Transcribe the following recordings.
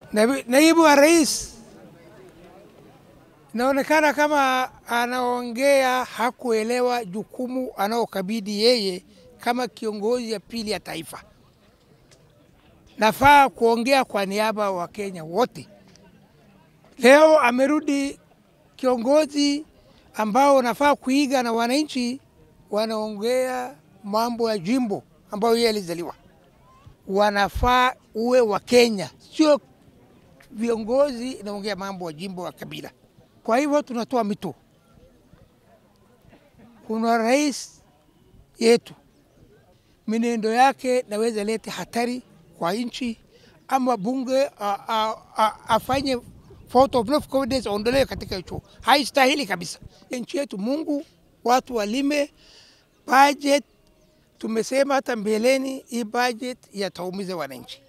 Naibu, naibu wa rais inaonekana kama anaongea hakuelewa jukumu anaokabidi yeye kama kiongozi ya pili ya taifa. Nafaa kuongea kwa niaba wa Kenya wote. Leo amerudi kiongozi ambao nafaa kuiga na wananchi wanaongea mambo ya jimbo ambayo yeye alizaliwa. Wanafaa uwe wa Kenya, sio viongozi inaongea mambo ya jimbo wa kabila. Kwa hivyo tunatoa mito, kuna rais yetu, minendo yake naweza leta hatari kwa nchi, ama bunge a, a, a, afanye vote of no confidence aondolewe katika hicho, haistahili kabisa. Nchi yetu, Mungu watu walime budget. Tumesema hata mbeleni, hii budget yataumiza wananchi.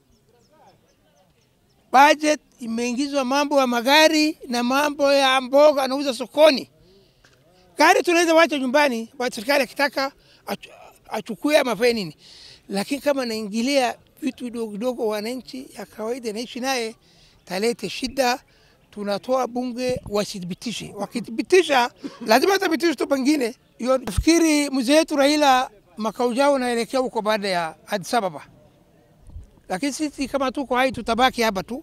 Budget imeingizwa mambo ya magari na mambo ya mboga anauza sokoni. Gari tunaweza wacha nyumbani, wa serikali akitaka ach- achukue ama afanye nini, lakini kama naingilia vitu vidogo vidogo wananchi ya kawaida naishi naye, talete shida. Tunatoa bunge wasithibitishe, wakithibitisha lazima wathibitishe tu pengine. Hiyo nafikiri mzee wetu Raila makao ujao naelekea huko baada ya Addis Ababa, lakini sisi kama tuko hai tutabaki hapa tu.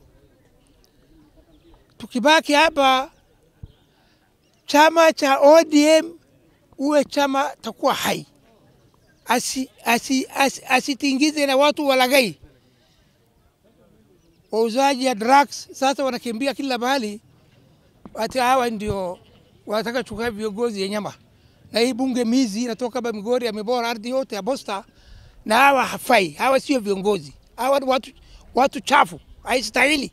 Tukibaki hapa, chama cha ODM uwe chama takuwa hai, asitingize asi, asi, asitingize na watu walagai wauzaji ya drugs. Sasa wanakimbia kila mahali, ati hawa ndio wanataka chukua viongozi ya nyama, na hii bunge mizi inatoka kama Migori amebora ardhi yote ya Bosta, na hawa hafai, hawa sio viongozi, hawa ni watu, watu chafu, haistahili.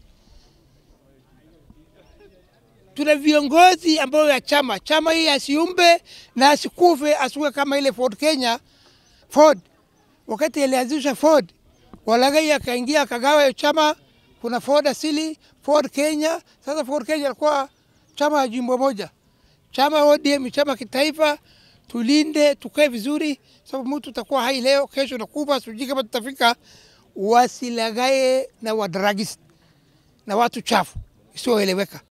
Tuna viongozi ambao ya chama chama hii asiumbe na asikufe, asikuwe kama ile Ford Kenya. Ford wakati alianzisha Ford, walagai akaingia akagawa hiyo chama kuna Ford asili, Ford Kenya. Sasa Ford Kenya alikuwa chama ya jimbo moja, chama ya ODM, chama kitaifa. Tulinde, tukae vizuri, sababu mtu utakuwa hai leo, kesho nakufa, sijui kama tutafika. Wasilagae na wadragist na watu chafu isioeleweka.